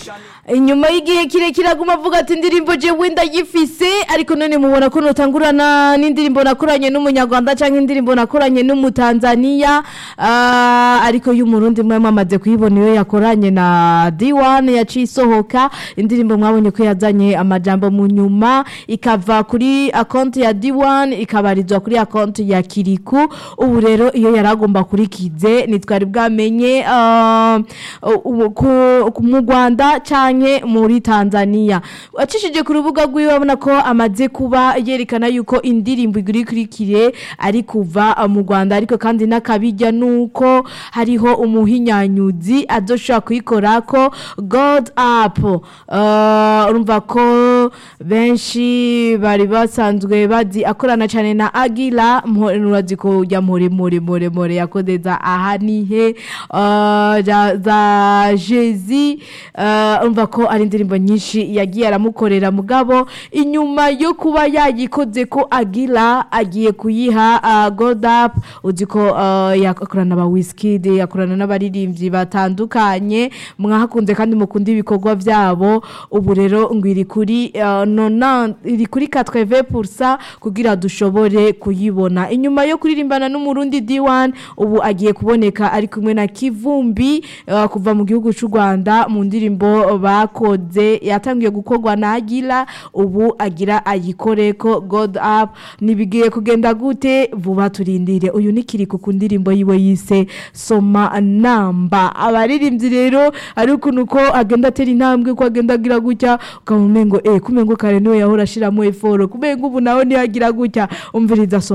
inyuma y'igihe kirekire aguma avuga ati indirimbo jewe ndayifise ariko none mubona ko notangurana n'indirimbo nakoranye n'umunyarwanda cyangwa indirimbo nakoranye n'umutanzaniya ah, ariko y'umurundi mwe mwamaze kuyibona iyo yakoranye na D1 yaciye isohoka indirimbo mwabonye ko yazanye amajambo mu nyuma ikava kuri akonti ya D1 ikabarizwa kuri akonti ya Kiriku ubu rero iyo yaragomba kurikize nitwari bwamenye ah, u- ku- ku- mu Rwanda canke muri Tanzania acishije ku rubuga rwiwe abona ko amaze kuba yerekana yuko indirimbo iguri kurikire ari kuva ah, mu Rwanda ariko kandi n'akabijya nuko hariho umuhinyanyuzi azoshobora kuyikora ko God up uh, urumva ko benshi bari basanzwe bazi akorana cyane na Agila urazi ko ya more more more more yakodeza aha nihe uh, za, za Jezi uh, urumva ko ari indirimbo nyinshi yagiye aramukorera mugabo inyuma yo kuba yayikoze ko Agila agiye kuyiha uh, God up uzi ko uh, yakorana ba Wizkid yakorana n'abaririmbyi batandukanye mwahakunze kandi mukunda ibikorwa byabo ubu rero ngo iri kuri uh, nona iri kuri 80% kugira dushobore kuyibona inyuma yo kuririmbana n'umurundi D1 ubu agiye kuboneka ari kumwe na Kivumbi uh, kuva mu gihugu cy'u Rwanda mu ndirimbo bakoze yatangiye gukorwa na Agila ubu agira ayikore ko God up nibigiye kugenda gute vuba turindire uyu ni kiri ku ndirimbo yiwe yise soma namba abaririmbyi rero ari ukuntu ko agenda atera intambwe ko agenda agira gutya ukamumengo eh kumengo kare niwe yahora ashiramo eforo kumengo ubu nawe niyagira gutya umviriza soma